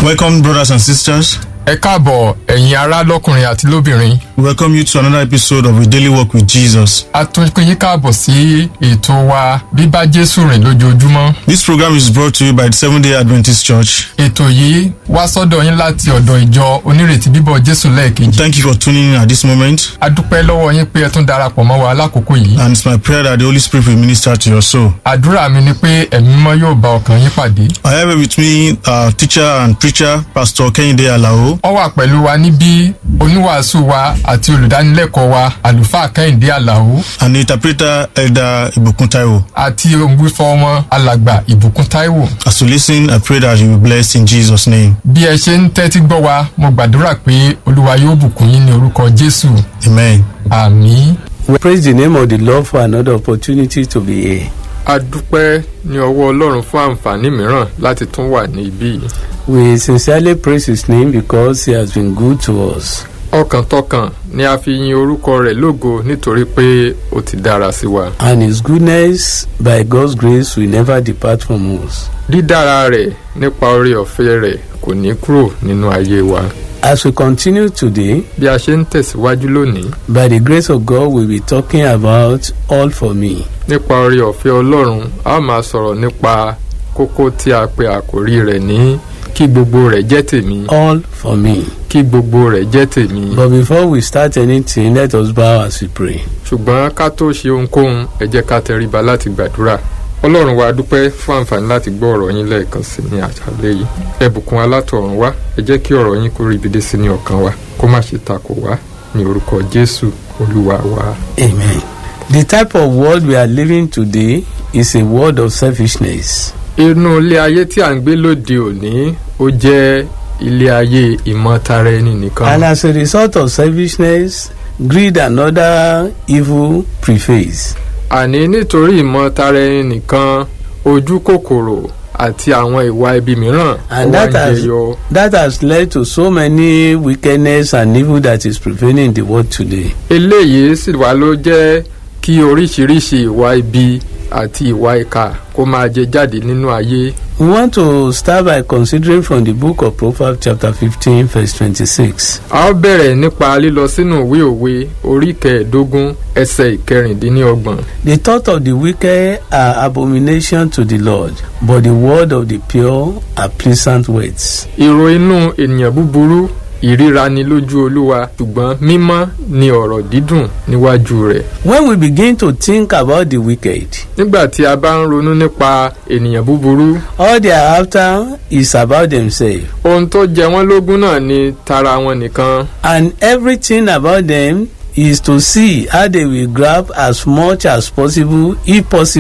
Welcome, brothers and sisters. ẹ káàbọ̀ ẹ̀yin ará lọ́kùnrin àti lóbìnrin We welcome you to another episode of A Daily Walk with Jesus. a tún pín yín káàbọ̀ sí ètò wa bíbá jésù rìn lójoojúmọ́ This program is brought to you by the Seventh day Adventist Church. ètò yìí wá sọ́dọ̀ yín láti ọ̀dọ̀ ìjọ onírètí bíbọ̀ jésù lẹ́ẹ̀kejì Thank you for tuning in at this moment, a dúpẹ́ lọ́wọ́ yín pé ẹ tún darapọ̀ mọ́ wa lákòókò yìí and it's my prayer that the Holy Spirit will minister to your soul. àdúrà mi ni pé ẹ̀mí mímọ́ yóò bá ọkàn yín pàdé I have with me our teacher and preacher, Pastor Kehinde Alao, ó wà pẹ̀lú wa níbí oníwàásù wa àti olùdánilẹ́kọ̀ọ́ wa àlùfáà kẹ́hìndé àlàó and the interpreter, Elder Ibukun Taiwo. àti òǹgbífọ́ wọn alàgbà ìbùkún táíwò As you listen, I pray that you will be blessed in Jesus' name. bí ẹ ṣe ń tẹ́tí gbọ́ wa mo gbàdúrà pé olúwa yóò bùkún yín ní orúkọ jésù Amen. àmì. We praise the name of the Lord for another opportunity to be here. a dúpẹ́ ní ọwọ́ ọlọ́run fún àǹfààní mìíràn láti tún wà ní ibí yìí. We sincerely praise His name because He has been good to us. ọkàntọkàn ni a fi yin orúkọ rẹ̀ lógo nítorí pé ó ti dára sí wa. And His goodness, by God's grace, will never depart from us. dídára rẹ̀ nípa oore ọ̀fẹ́ rẹ̀ kò ní kúrò nínú ayé wa. As we continue today, bí a ṣe ń tẹ̀síwájú lónìí by the grace of God, we'll be talking about All for Me. nípa oore ọ̀fẹ́ ọlọ́run a ó máa sọ̀rọ̀ nípa kókó tí a pe àkórí rẹ̀ ní kí gbogbo rẹ̀ jẹ́ tèmi All for Me. kí gbogbo rẹ̀ jẹ́ tèmi. But before we start anything, let us bow as we pray. ṣùgbọ́n ká tó ṣe ohunkóhun ẹ jẹ́ ká tẹríba láti gbàdúrà ọlọ́run wa dúpẹ́ fún àǹfààní láti gbọ́ ọ̀rọ̀ yín lẹ́ẹ̀kan sí ní àṣálẹ́ yìí ẹ bùkún alátọ̀run wá ẹ jẹ́ kí ọ̀rọ̀ yín kó rí ibi dé sí ní ọkàn wa kó má ṣe takò wá ní orúkọ jésù olúwa wa. Amen. The type of world we are living today is a world of selfishness. inú ilé ayé tí à ń gbé lóde òní ó jẹ́ ilé ayé ìmọ̀tara ẹni nìkan And as a result of selfishness, greed and other evil prevails. àní nítorí ìmọ̀tara ẹni nìkan ojú kòkòrò àti àwọn ìwà ibi mìíràn ó And wá that ń has, jẹyọ. that has led to so many wickedness and evil that is prevailing in the world today. eléyìí sì wá ló jẹ́ kí oríṣiríṣi ìwà ibi àti ìwà ìkà kó máa jẹ jáde nínú ayé. We want to start by considering from the book of Proverbs chapter 15 verse 26. a ó bẹ̀rẹ̀ nípa lílọ sínú ìwé òwe orí kẹẹ̀ẹ́dógún ẹsẹ̀ ìkẹrìndínlọ́gbọ̀n. The thought of the wicked are abomination to the Lord, but the word of the pure are pleasant words. èrò inú ènìyàn búburú ìríra ni lójú olúwa ṣùgbọ́n mímọ́ ni ọ̀rọ̀ dídùn níwájú rẹ̀. When we begin to think about the wicked, nígbà tí a bá ń ronú nípa ènìyàn búburú all they are after is about themselves. ohun tó jẹ wọ́n lógún náà ni tara wọn nìkan. and everything about them is to see how they will grab as much as possible if possible